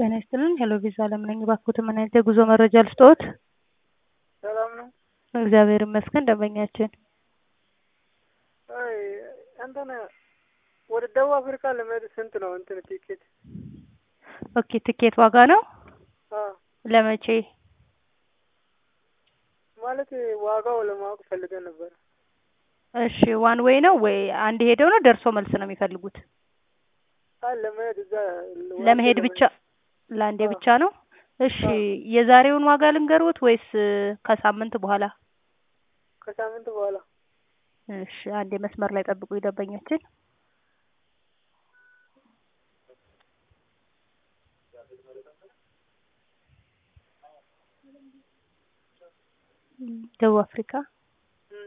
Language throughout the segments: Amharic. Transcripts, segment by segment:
ጤና ይስጥልን ሄሎ ቪዛ አለም ነኝ። እባክዎትን ምን አይነት የጉዞ መረጃ ልስጥዎት? ሰላም ነው? እግዚአብሔር ይመስገን ደንበኛችን አይ እንትን ወደ ደቡብ አፍሪካ ለመሄድ ስንት ነው እንትን ቲኬት? ኦኬ ትኬት ዋጋ ነው አዎ ለመቼ? ማለት ዋጋው ለማወቅ ፈልገን ነበር። እሺ ዋን ዌይ ነው ወይ አንድ ሄደው ነው ደርሶ መልስ ነው የሚፈልጉት? አይ ለመሄድ እዛ ለመሄድ ብቻ ለአንዴ ብቻ ነው? እሺ የዛሬውን ዋጋ ልንገርዎት ወይስ ከሳምንት በኋላ? ከሳምንት በኋላ እሺ አንዴ መስመር ላይ ጠብቁ ደንበኛችን። ደቡብ አፍሪካ እም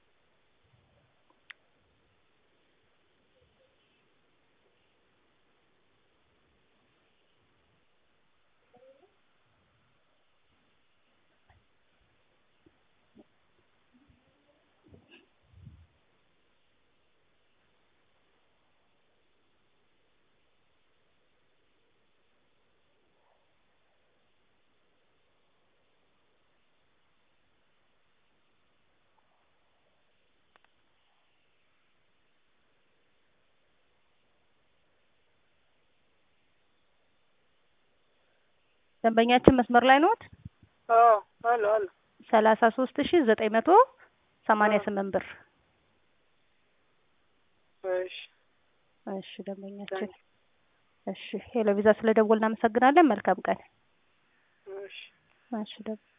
ደንበኛችን መስመር ላይ ነዎት? አዎ አለ አለ ሰላሳ ሶስት ሺ ዘጠኝ መቶ ሰማንያ ስምንት ብር። እሺ እሺ ደንበኛችን እሺ ሄሎ ቪዛ ስለደወልን እናመሰግናለን። መልካም ቀን። እሺ እሺ ደንበኛ